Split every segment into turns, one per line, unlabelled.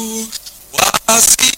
wazi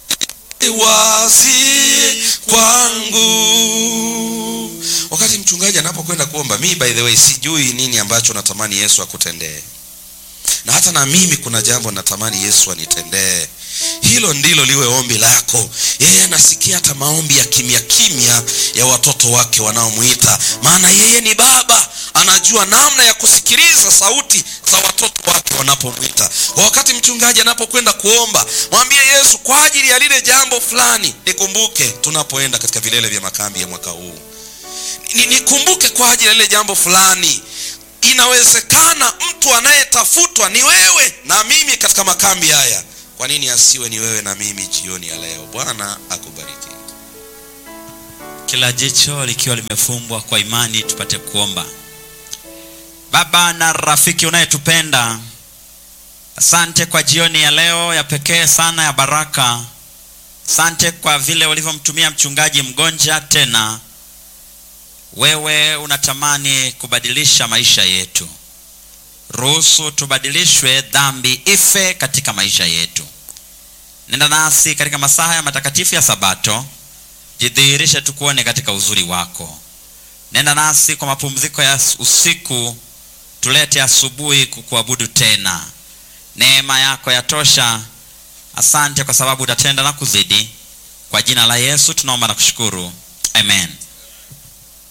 wazi kwangu. Wakati mchungaji anapokwenda kuomba, mi by the way sijui nini ambacho natamani Yesu akutendee, na hata na mimi kuna jambo natamani Yesu anitendee. Hilo ndilo liwe ombi lako. Yeye anasikia hata maombi ya kimya kimya ya watoto wake wanaomwita, maana yeye ni Baba, anajua namna ya kusikiliza sauti za watoto wake wanapomwita. Wakati mchungaji anapokwenda kuomba, mwambie Yesu, kwa ajili ya lile jambo fulani nikumbuke tunapoenda katika vilele vya makambi ya mwaka huu, Ni- nikumbuke kwa ajili ya lile jambo fulani. Inawezekana mtu anayetafutwa ni wewe na mimi katika makambi haya. Kwa nini asiwe ni wewe na mimi jioni ya leo? Bwana akubariki.
kila jicho likiwa limefumbwa kwa imani tupate kuomba baba na rafiki unayetupenda asante kwa jioni ya leo ya pekee sana ya baraka asante kwa vile ulivyomtumia mchungaji mgonja tena wewe unatamani kubadilisha maisha yetu ruhusu tubadilishwe dhambi ife katika maisha yetu nenda nasi katika masaha ya matakatifu ya sabato jidhihirishe tukuone katika uzuri wako nenda nasi kwa mapumziko ya usiku tulete asubuhi kukuabudu tena neema yako yatosha asante kwa sababu utatenda na kuzidi kwa jina la yesu tunaomba na kushukuru amen